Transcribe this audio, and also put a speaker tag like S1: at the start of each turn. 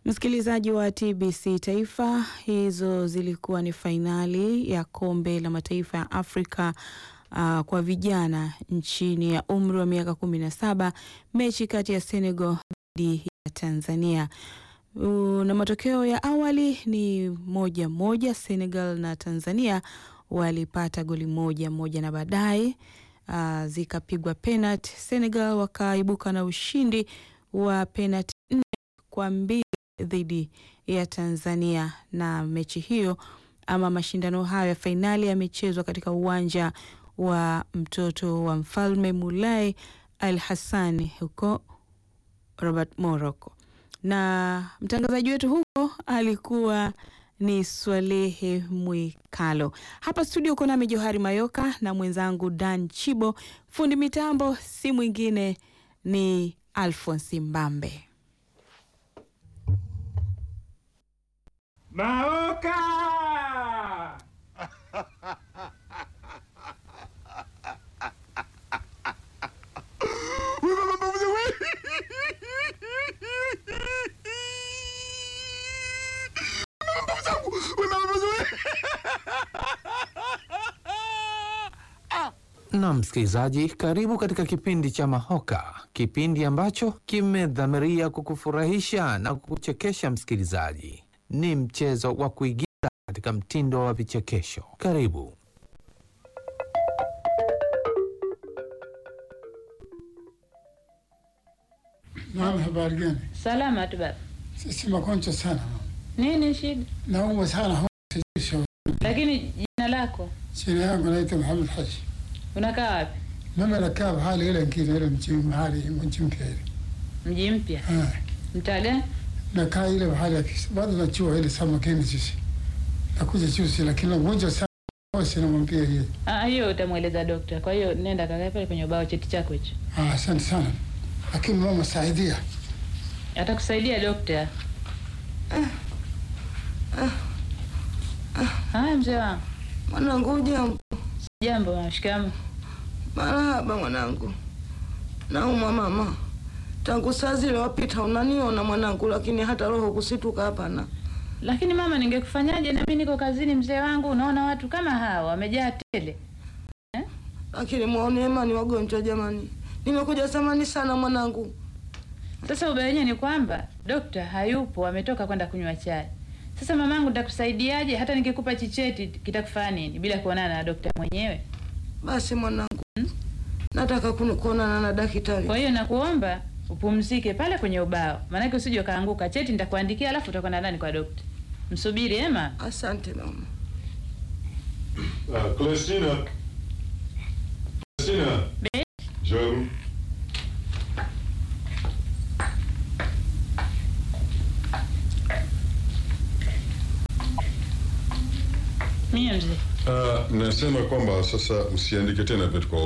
S1: Msikilizaji wa TBC Taifa, hizo zilikuwa ni fainali ya kombe la mataifa ya Afrika uh, kwa vijana nchini ya umri wa miaka kumi na saba, mechi kati ya Senegal dhidi ya Tanzania. Uh, na matokeo ya awali ni moja moja, Senegal na Tanzania walipata goli moja moja, na baadaye uh, zikapigwa penalti. Senegal wakaibuka na ushindi wa penalti nne kwa mbili dhidi ya Tanzania, na mechi hiyo ama mashindano hayo ya fainali yamechezwa katika uwanja wa mtoto wa mfalme Moulay Al Hassan huko Rabat, Morocco. Na mtangazaji wetu huko alikuwa ni Swalehe Mwikalo. Hapa studio uko nami Johari Mayoka na mwenzangu Dan Chibo. Fundi mitambo si mwingine ni Alphonse Mbambe.
S2: Maoka!
S3: Na msikilizaji, karibu katika kipindi cha Mahoka, kipindi ambacho kimedhamiria kukufurahisha na kukuchekesha. Msikilizaji, ni mchezo wa kuigiza katika mtindo wa vichekesho. Karibu.
S4: Naam, habari gani?
S5: Salama tu baba.
S4: Sisi magonjwa sana,
S5: Nini shida?
S4: naumwa sana homa, sijui shauri.
S5: Lakini jina lako
S4: Jina yangu naitwa Muhammad Haji.
S5: unakaa wapi?
S4: Mimi nakaa mahali ile ngine ile mji mahali mji mpya ile.
S5: Mji mpya.
S4: Ah,
S5: Mtaa gani?
S4: nakaa ile mahali ya kisi. Bado najua ile samakeni sisi. Nakuja juzi lakini mgonjwa sana. Bosi namwambia hiyo.
S5: Ah, hiyo utamweleza dokta. Kwa hiyo nenda kakae pale kwenye ubao cheti chako hicho.
S4: Ah, asante sana. Lakini mama saidia.
S5: Atakusaidia dokta. Haya mzee wangu.
S6: Mwanangu ujambo?
S5: Jambo mama, shikamoo.
S6: Marahaba mwanangu. Naumwa mama, tangu saa zile wapita unaniona mwanangu, lakini hata roho kusituka hapana.
S5: Lakini mama, ningekufanyaje? Na mimi niko kazini mzee wangu. Unaona watu kama hawa wamejaa tele.
S6: Lakini muone imani wagonjwa jamani, nimekuja zamani sana mwanangu.
S5: Sasa ubaya wenyewe ni kwamba dokta hayupo, ametoka kwenda kunywa chai. Sasa mamangu, nitakusaidiaje? Hata nikikupa chicheti kitakufanya nini bila kuonana na dokta mwenyewe?
S6: Basi mwanangu, nataka kunu- kuonana na daktari.
S5: Kwa hiyo nakuomba upumzike pale kwenye ubao, maanake usije ukaanguka. Cheti nitakuandikia, alafu utakwenda ndani kwa dokta. Msubiri ema.
S6: Asante mama.
S7: Uh, Celestina. Celestina.
S5: Be-
S7: Joe.
S5: Mie mzee,
S7: Uh, nasema kwamba sasa usiandike tena vitu kwa